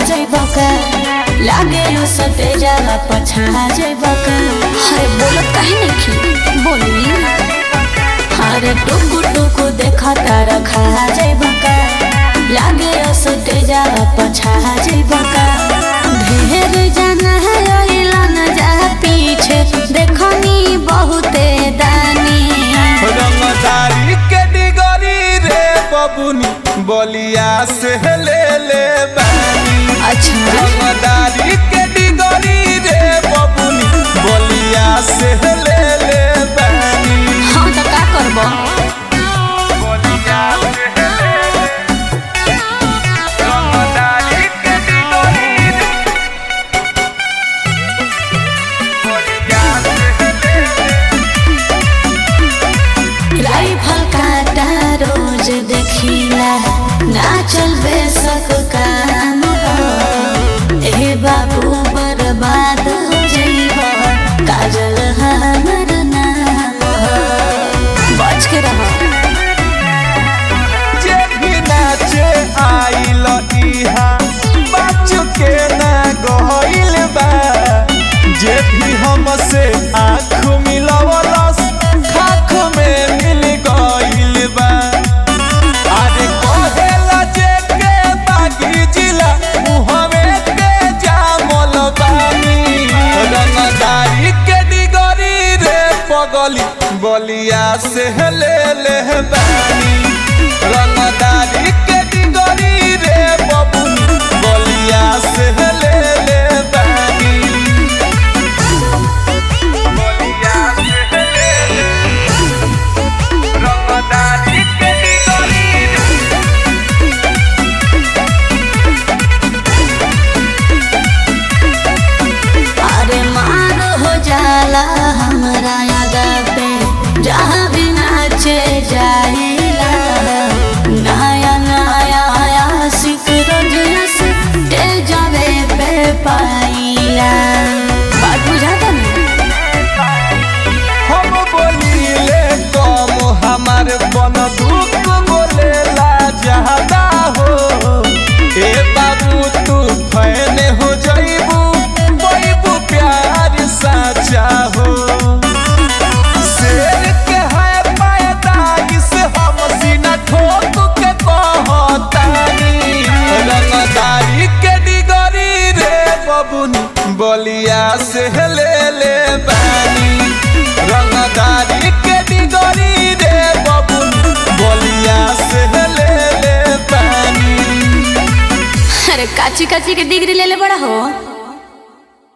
जइब का लागे यो सटे जाला पछा जइब का अरे बोलत काहे नहीं बोली अरे टुकु टुकु देखा तारा खा जइब का लागे यो सटे जाला पछा जइब का ढेर जाना है ओइला न जा पीछे देखनी बहुते दानी रंगदारी के डिगरी रे बबुनी बलिया से ले ले बानी अच्छा रंगदारी के डिगरी रे बबुनी बलिया से ले ले बानी हाँ तो का करबो बलिया से ले ले रंगदारी के डिगरी रे बलिया से ले ले राइफल काटा रोज देखिला ना चलबे सक काम हो ए बाबू बर्बाद हो जइबा काजल हमर नाम हो बच के रहो जे भी नाचे आइल इहा बच के ना गइल बा जे भी हमसे आँख मिलवलस खाख में मिल गइल बा अरे कहेला जे के बागी जिला मुहवे के जामल बानी रंगदारी के डिगरी रे पगली बलिया से ले ले बानी रंगदारी के डिगरी रे बबुनी बलिया से ले ले बानी बलिया से ले ले रंगदारी के डिगरी रे अरे मार हो जाला हमरा यादा पे जहाँ भी नाचे जाइला नया नया आशिक रोज से जावे पे पाइला बात बुझाता ना हम बोलीले कम हमार बंदूक बोलेला ज्यादा हो ए बाबू तू फैन हो जइबू बैबू प्यार साचा हो शेर के है पैदाइश हम सीना ठोक के कहतानी रंगदारी के डिगरी रे बबुनी बलिया से ले ले बानी रंगदारी के डिगरी रे बबुनी बलिया से ले ले बानी अरे काची काची के डिग्री ले ले बड़ा हो